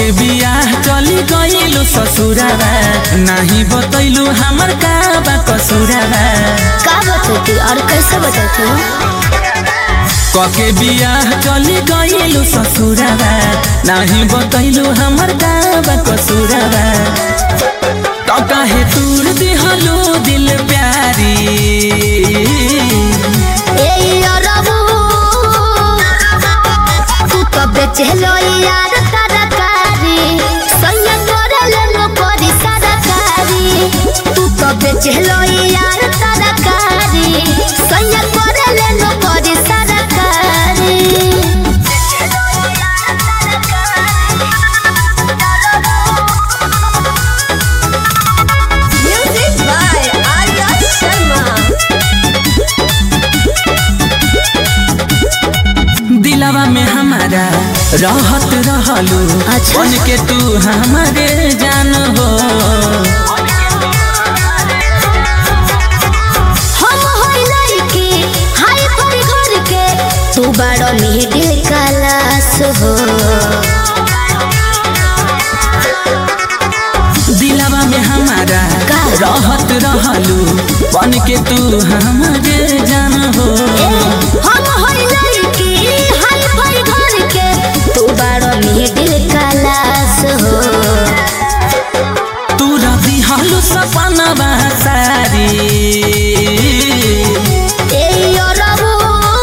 कके बियाह चली गइलु ससुराबा नाही बतैलु हमर का बा कसुराबा का बतैती और कैसे बतैती कके बियाह चली गइलु ससुराबा नाही बतैलु हमर का बा कसुराबा तो काहे तूर दिहलु दिल प्यारी ए अरबू तू तो बेचलो यार तरकारी सैया करले नो करी सरकारी तू तो बेचलो यार तरकारी सैया करले नो करी सरकारी Music by Arya Sharma. दिलवा में हमारा रहत रहलू अच्छा। बन के तू हमारे जान हो हम होई लड़की हाय पर घर के तू बड़ो मिडिल क्लास हो दिलवा में हमारा का? रहत रहलू बन के तू हमारे जान हो हम होई लड़की हाय पर घर के तू बड़ो मिडिल क्लास हो तू रबी हलू सपना सारी ए अरबू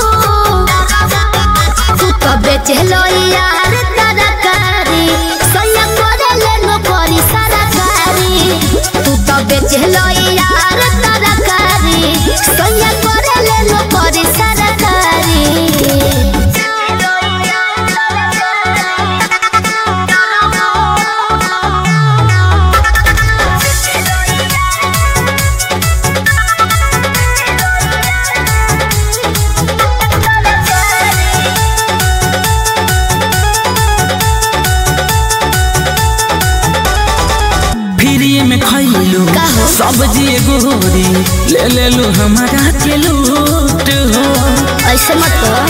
तू तो बेचलो यार तरकारी सैया करले नो करी सरकारी तू तो बेचलो यार तरकारी सैया करले नो करी सरकारी फ्री में खैलू का हो? सब्जी गोरी ले लेलू हमारा के लूट हो ऐसे मत करो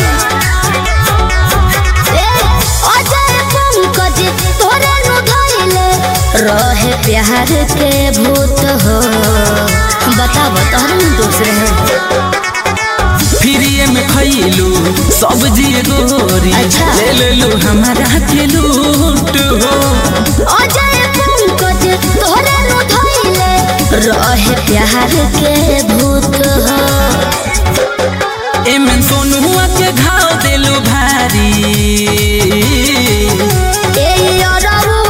ए अजय पंकज तोरे नु धइले रहे प्यार के भूत हो बता बता हम दूसरे हैं फ्री में खैलू सब्जी गोरी अच्छा। ले लेलू हमारा के लूट हो अजय पंकज तोरे नु धइले रहे प्यार के भूत हो एमन सोनुआ के घाव देलू भारी ए अरबू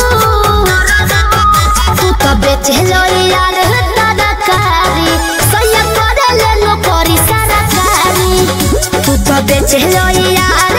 तू तो बेचलो यार तरकारी सैया करले नो करी सरकारी तू तो बेचलो यार